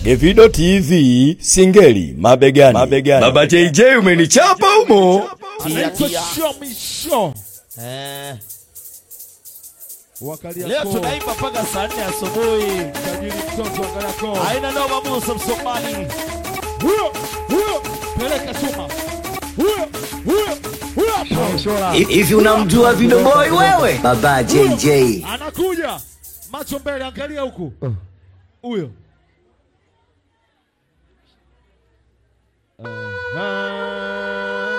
Evido TV Singeli mabegani. mabegani. Baba JJ umenichapa humo. Tia, Anaitwa tia. Show Me Show. Eh, Wakalia leo koo. tunaimba mpaka saa nne asubuhi. Tajiri mtoto wa Kariakoo. Haina noma, Musa Msomali. Huyo, huyo, peleka chuma. Huyo, huyo, huyo hapo. Shola. Hivi unamjua Video Boy wewe? Baba JJ. Anakuja. Macho mbele, angalia huku. Huyo. Aha.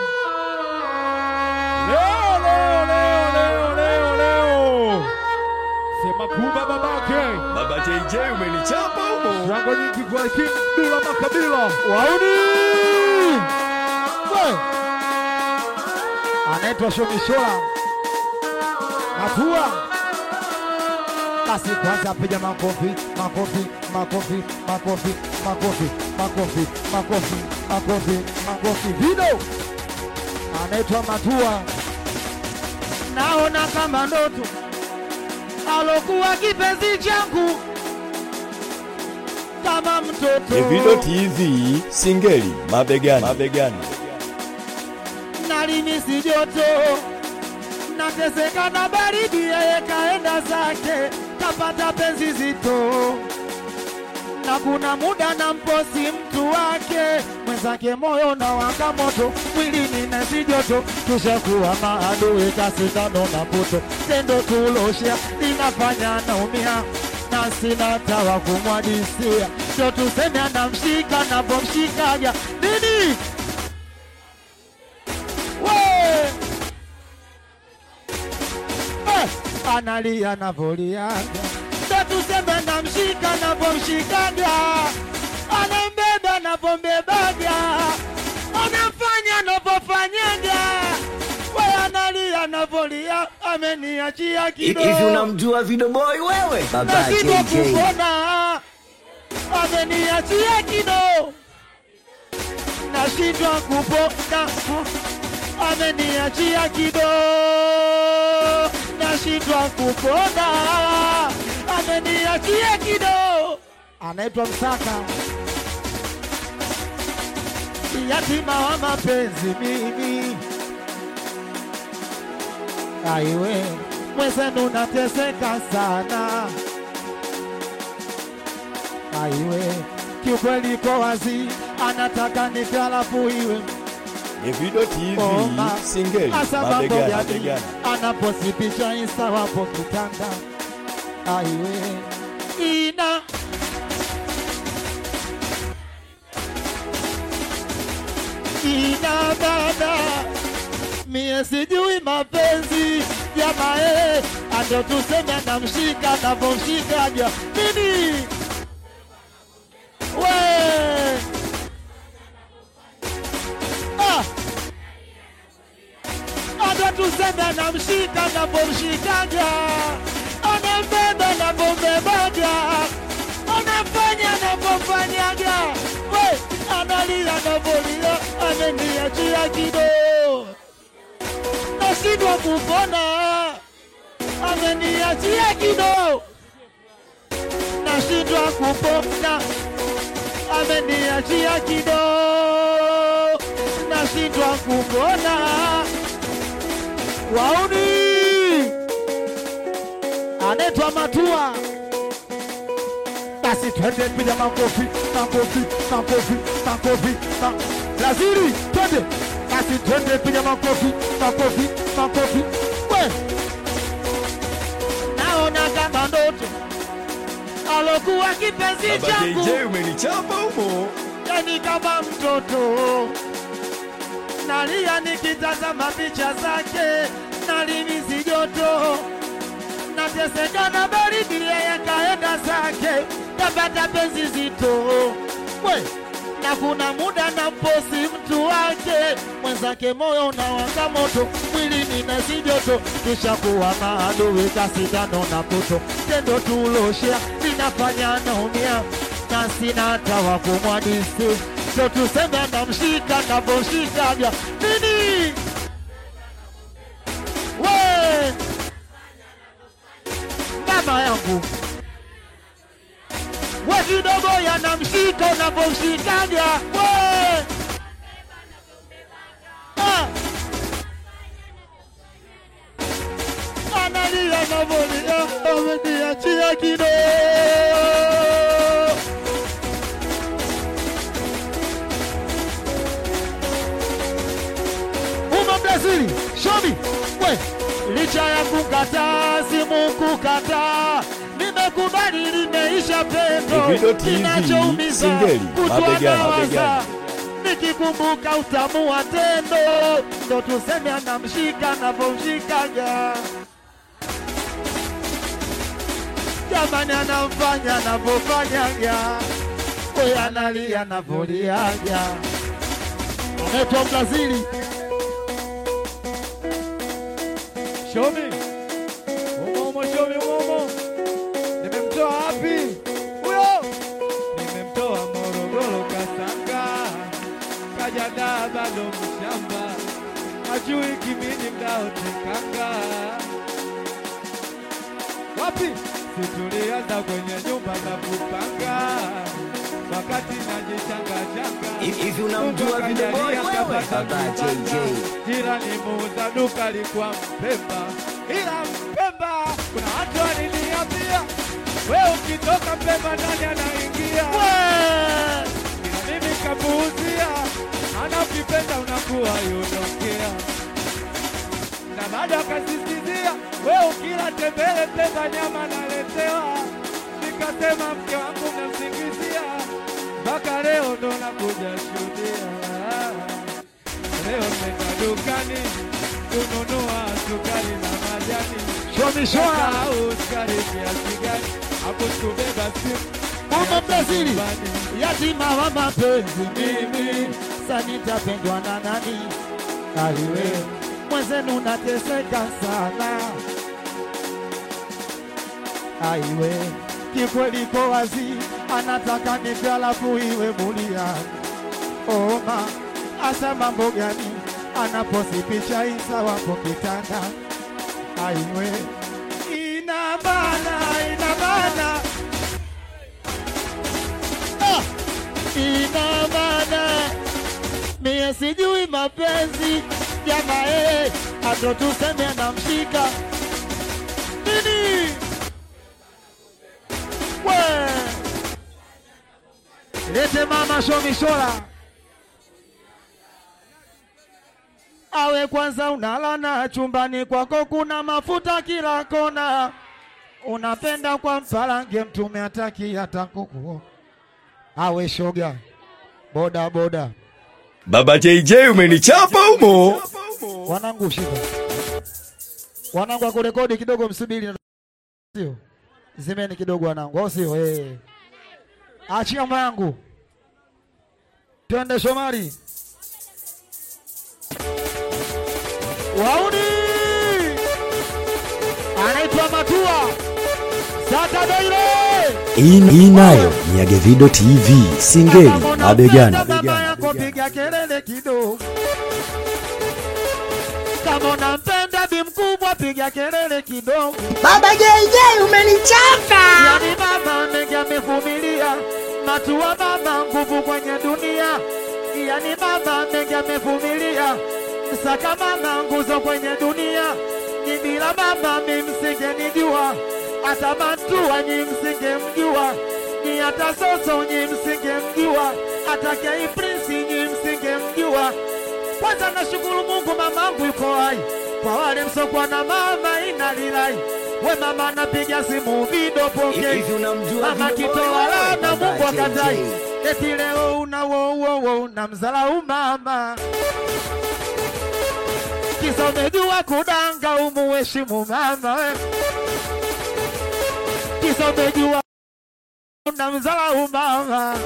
Leo, leo, leo, leo, leo, leo. Sema kumba babake. Baba JJ umenichapa humo. Shangwe nyingi kwa King Dula Makabila. Wauni! We! Anaitwa Shomishola. Hatua. Basi kwanza piga makofi, makofi, makofi, makofi, makofi, makofi, makofi, makofi, makofi. Video. Anaitwa Matua. Naona kama ndoto alokuwa kipenzi changu kama mtoto Evido TV Singeli mabegani. mabegani. nalimisi joto nateseka na baridi, yeye kaenda zake kapata penzi zito, na kuna muda na mposi mtu wake mwenzake, moyo na waka moto, mwilini nasi joto, tushakuwa maadui, kasindano na puto, tendo tuloshea linafanya naumia na sina tawa kumwadisia, sio tuseme anamshika napomshikaga nini we Eh, analia navoliaga ndo tuseme namshika navomshikaga anambeba navombebaga anafanya navofanyaga we analia navolia ameniachia kidogo Hivi unamjua Video Boy wewe? Baba nashindwa JJ. kupona, ameniachia kido, nashindwa kupona, ameniachia kido, nashindwa kupona, ameniachia kido. Anaitwa Msaka, yatima wa mapenzi mimi aiwe mwenzenu nateseka sana aiwe kiukweli ko wazi anataka nife alafu iwe Evido TV Oma. Singeli hasa mambo mabegani. ya mabegani. anaposi picha insta wapo kitanda aiwe ina ina dada mie sijui mapenzi jamae, ando tuseme anamshika navomshikaja nini we ah. ando tuseme anamshika navomshikaja anambeba navombebaja anafanya navomfanyaga we analia navolia ameniachia kidogo nashindwa kupona, ameniachia kido, nashindwa kupona, ameniachia kido, nashindwa kupona. Wauni anaitwa Matua, basi twende piga makofi, makofi, makofi, makofi, ma... Laziri, twende basi twende piga makofi, makofi, makofi. We naona kama ndoto alokuwa kipenzi Baba changu JJ umenichapa humo. yani kama mtoto nalia nikitazama picha zake nalimisi joto nateseka na baridi yeye kaenda zake kapata penzi zito we na kuna muda na mposi mtu wake mwenzake moyo unawaka moto mwilini na si joto tushakuwa maadui kasindano na puto tendo tuloshea linafanya naumia na sina hata wa kumwadisi so tuseme anamshika navyoshikaga nini we mama yangu we kidogo yanamshika unavyomshikaga we Ah. analia navolia ameniachia kidogo Uma Brazili, show me. We, licha ya kukataa simu kukataa nimekubali limeisha pendo Davido TV, kinachoumiza singeli, kutwa mabegani, nawaza. mabegani. nikikumbuka utamu wa tendo ndo tuseme anamshika anavyomshikaga jamani anamfanya anavyofanyaga we analia anavyoliaga anaitwa Brazili Show me. Umo umo show me umo umo. Nimemtoa wapi? Huyo. Nimemtoa Morogoro Kasanga. Kaja da bado mshamba. Hajui kimini mdao tekanga. Wapi? Situlianza kwenye nyumba za kupanga. Wakati najichanga changa. Hivi unamjua Video Boy wewe? Baba JJ. Jirani muuza duka alikuwa Mpemba, ila Mpemba kuna watu waliniambia, we ukitoka Mpemba nani anaingia? Ila mimi kapuuzia, ana ukipenda unakuwa yondokea, na bado akasisitizia, we ukila tembele Mpemba nyama naletewa. Nikasema mke wangu namsingizia, mpaka leo ndo nakuja shuhudia. Leo nenda dukani kununua sukari na majani, shomishwa au sukari kiasi gani? Hapo tubeba simu Mama Brazili nyumbani. yatima wa mapenzi mimi sanitapendwa na nani aliwe mwenzenu nateseka sana aiwe kikweli ko wazi anataka nipe alafu iwe buliani oma asa mambo gani anaposi picha isa wapo kitanda aiwe ina bana ina bana Ah! ina maana mie sijui mapenzi jamaa eh, ato tuseme anamshika nini we lete mama shomishola awe kwanza unalana chumbani kwako kuna mafuta kila kona unapenda kwa mfarange mtume ataki hata kuku awe shoga boda boda Baba JJ umenichapa umo. wanangu shika wanangu akurekodi kidogo msubiri sio zimeni kidogo wanangu au sio eh achia mwangu twende Shomari wauni anaitwa Matua Satadeile Hii hii nayo ni ya Gevido TV, singeli mabegani. Mama yako piga kelele kidogo. Kama unampenda bi mkubwa piga kelele kidogo. Baba JJ umenichapa. Yani mama mengi amevumilia, matua mama nguvu kwenye dunia. Yani mama mengi amevumilia, saka mama nguzo kwenye dunia. Ni bila mama mi msingenijua, hata Mantua nyi msingemjua, ni hata Soso nyi msingemjua, hata Kei Prince nyi msingemjua. Kwanza nashukuru Mungu mamangu yuko hai, kwa wale msokuwa na mama inalilai. We mama napiga simu video pokei Hivi unamjua mama Video Boy kitoa wewe? lana Baba Mungu akatai JJ. eti leo una wo wo wo unamzalau mama kisa umejua kudanga umuheshimu mama we kisa umejua unamzalau mama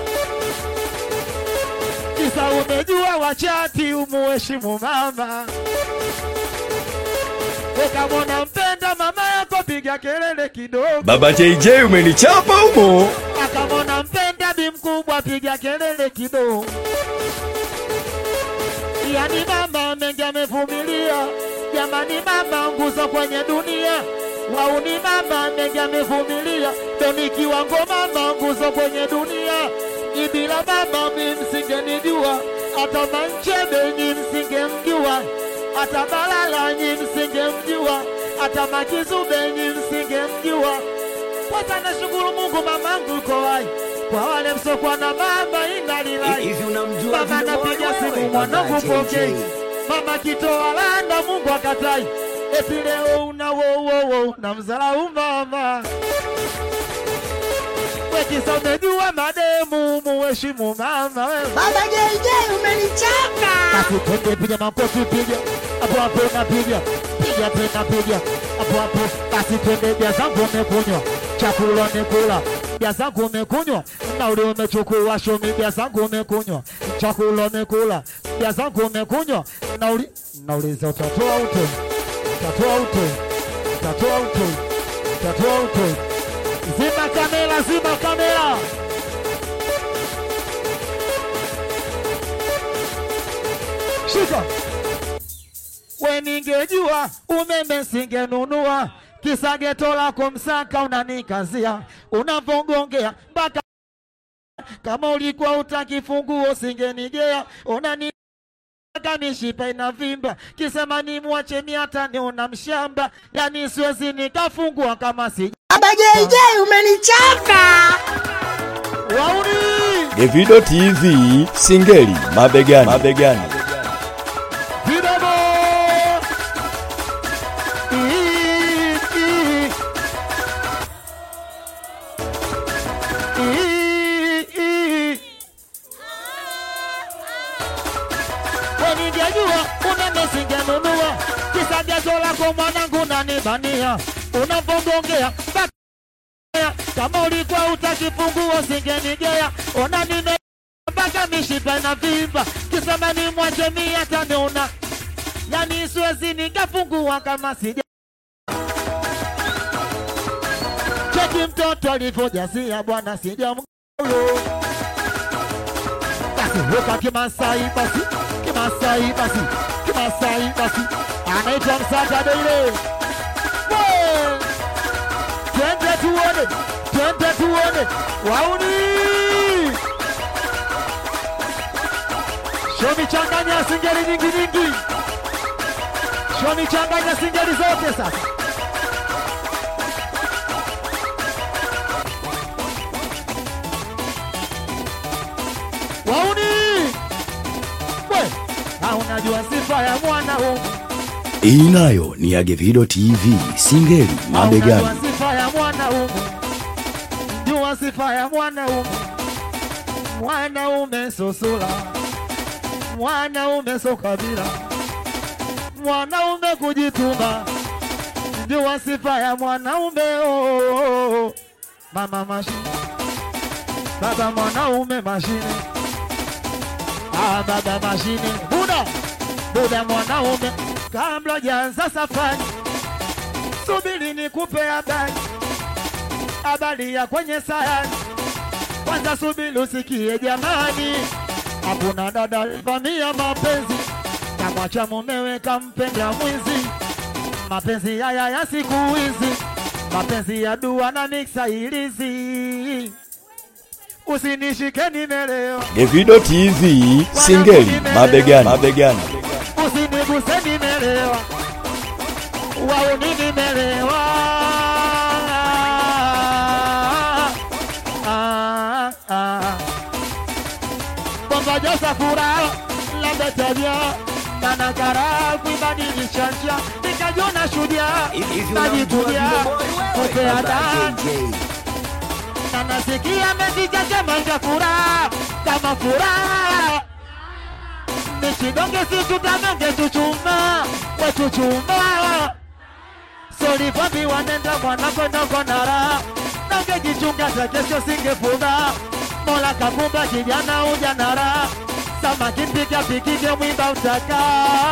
kisa umejua wachati umuheshimu mama ukamwona mpenda mama yako piga kelele kidogo Baba JJ umenichapa umo. akamwona mpenda bi mkubwa piga kelele kidogo. Yani mama mengi amevumilia, jamani mama nguzo kwenye dunia. wauni mama mengi amevumilia, ndo nikiwa ngoma nguzo kwenye dunia. Ni bila mama mi msingenijua, hata Manchebe nyi msingemjua, hata Balala nyi msingemjua, hata Makizube nyi msingemjua. Kwanza nashukuru Mungu mamangu yuko hai, kwa wale msokuwa na mama inalilai Hivi unamjua Mama Vino Boy napiga wewe? simu Baba mwanangu JJ. pokei, mama kitoa landa Mungu akatai, eti leo una wo wo wo na mzalau mama wekisa, umejua mademu muheshimu mama wewe. Baba JJ umenichapa. Basi twende, piga makofi, piga hapo hapo, napiga piga tena, piga hapo hapo. Basi twende, bia zangu umekunywa, chakula umekula, bia zangu umekunywa, nauli umechukua, shomi, bia zangu umekunywa, chakula umekula, bia zangu umekunywa, nauli nauliza, utatoa uto, utatoa uto, utatoa uto, utatoa uto. Zima kamera, zima kamera. shika. We ningejua umeme singenunua, kisa geto lako Msaka unanikazia, unavongongea mpaka kama ulikuwa utaki funguo singenigea, unani mpaka mishipa inavimba, kisema ni mwache miata niona mshamba, yani siwezi nikafungua kama si Baba JJ umenichapa. wauni Davido TV Singeli mabegani, mabegani. Vidogo Ii, ii. Ii, ii. We ningejua umeme singenunua, kisa gezo lako mwanangu nanibania, unavongongea mpaka kama ulikuwa utaki funguo singenigea, ona nime mpaka mishipa inavimba, kisema ni mwache mia taniona, yani siwezi nikafungua kama sija cheki mtoto alivyojasia bwana, sija mgolo basi huka Kimasai basi Kimasai basi Kimasai basi anaitwa Msata Deile. We! Twende tuone, twende tuone wauni Shomi changanya singeli nyingi nyingi, shomi changanya singeli zote sasa. Wauni we, ha unajua sifa ya mwana huu Hii nayo ni ya Davido TV Singeli Unajua mabegani. sifa ya mwanaume, jua sifa ya mwanaume. Mwanaume so sura, mwanaume so kabila, mwanaume kujituma, jua sifa ya mwanaume. Oh, oh, oh. Mama mashine, baba mwanaume mashine, ah, baba mashine, buda buda mwanaume, kabla jaanza safari subiri nikupe habari, habari ya kwenye sayani. Kwanza subiri usikie jamani, hakuna dada vamia mapenzi, kamwacha mumewe kampenda mwizi. Mapenzi haya ya siku hizi, mapenzi ya dua na miksa ilizi. Usinishike nimelewa, Davido TV Singeli mabegani, mabegani. usiniguse nimelewa, wauni nimelewa. Ah, ah. Bomba josa furaha labda tabia nanagara kuibadilisha njia, nikajona shujaa Hivi unamjua najitulia Vino Boy wewe? kupea Baba dani JJ. na nasikia mezicha chemanja furaha kama furaha ni kidonge si tutamenge tuchuma we tuchuma solivavi wanenda mwanakwenda konara nangejichunga za kesho singefunga mola kakumba kijana ujanara samaki mpika pikike mwimba utaka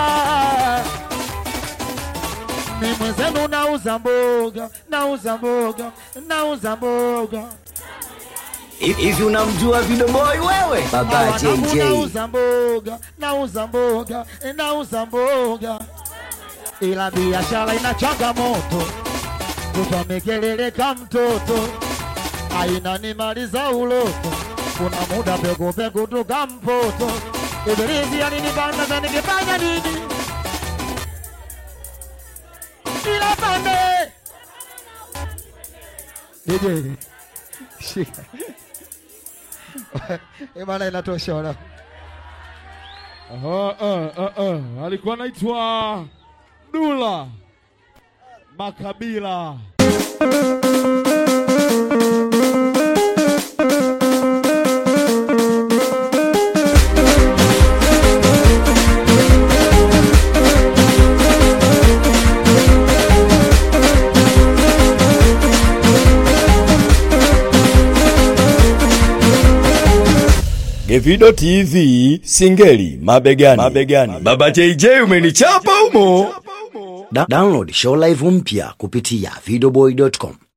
ni mwenzenu nauza mboga nauza mboga nauza mboga Hivi unamjua Vino Boy wewe? Baba Wanangu JJ. nauza mboga, nauza mboga, nauza mboga, ila biashara ina changamoto. kutwa mikeleleka mtoto aina nimaliza uloto kuna muda pekupeku tukampoto ibilisi alinipanda za nikifanya nini ila pande DJ shika Eh, bana inatosha wana Aha, uh, uh, uh. Alikuwa anaitwa Dula Makabila. Gevido TV Singeli mabegani. mabegani. Baba JJ umenichapa umo. Da download show live mpya kupitia videoboy.com